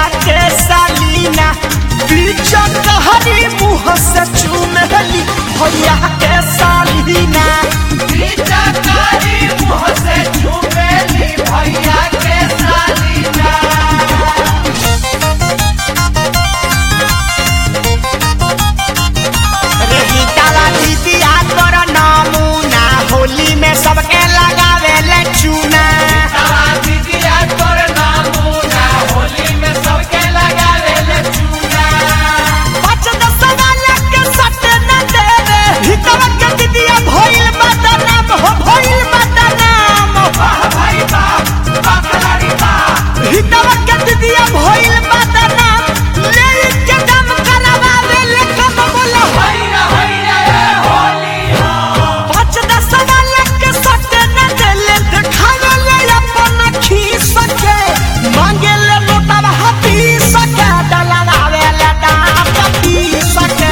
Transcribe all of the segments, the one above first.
भैया के सालीना बीचा कहरी मुँह से चुनली भैया के सालीना रही ताला दीदिया तोर नमूना होली में सबके लगावे ले चूना पाँच दस वाला के सट न देवे हितवा के दीदिया भइल बदनाम हो भइल बदनाम हितवा के दीदिया भइल बदनाम ले के दम करवावे ले कम बोला पाँच दस वाला के सट न देले देखावे ले अपन खीस के मांगे ले लोटवा हाथी सके डलवावे ले दांत पीस के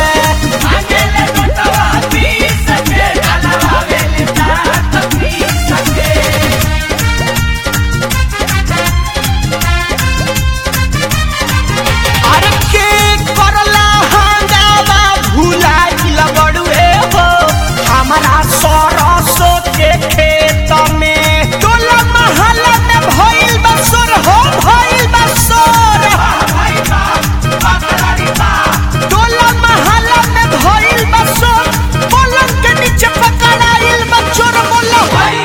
अरे के करला हंगामा भुलाइल बड़ुए हो हमारा सरसों के खेत में टोला महल्ला में भइल बसोर हो भइल बसोर टोला महल्ला में भइल बसोर पलंग के नीचे पकड़ाइल बचोर बोलो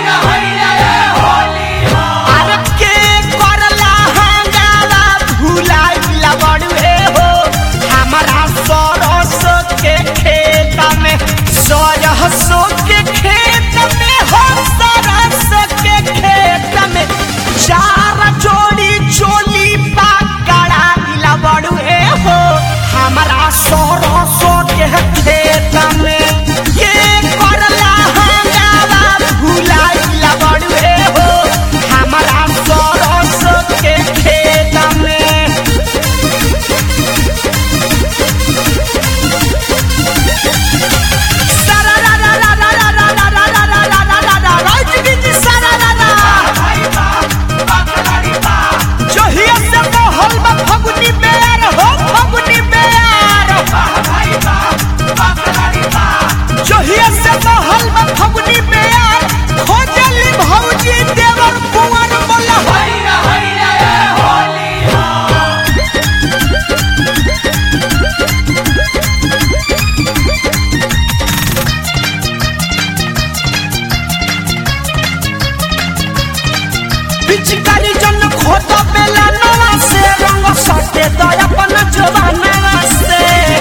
अरे के करला हंगामा भुलाइल बड़ुए हो हमारा सरसों के खेत में सरसों के खेत में हो सरसों के खेत में चार जोड़ी चोली पकड़ाइल बड़ुए हो हमारा सरसों के खेत में ये करला हंगामा भुलाइल बड़ुए हो हमारा सरसों के खेत में जहिया से महल में फगुनी बेर हो फगुनी बेर जहिया से महल में फगुनी बेर खोजली भौजी देवर कुंवर बोला पिचकारी जन खोद बेला नवा से रंग सटे तो अपन जवाना से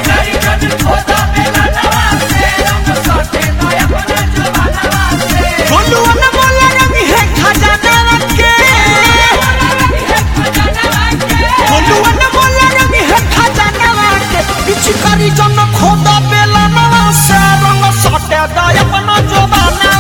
बोलुआ न बोला रंग है खजाना के बोलुआ न बोला रंग है खजाना के पिचकारी जन खोद बेला नवा से रंग सटे तो अपन जवाना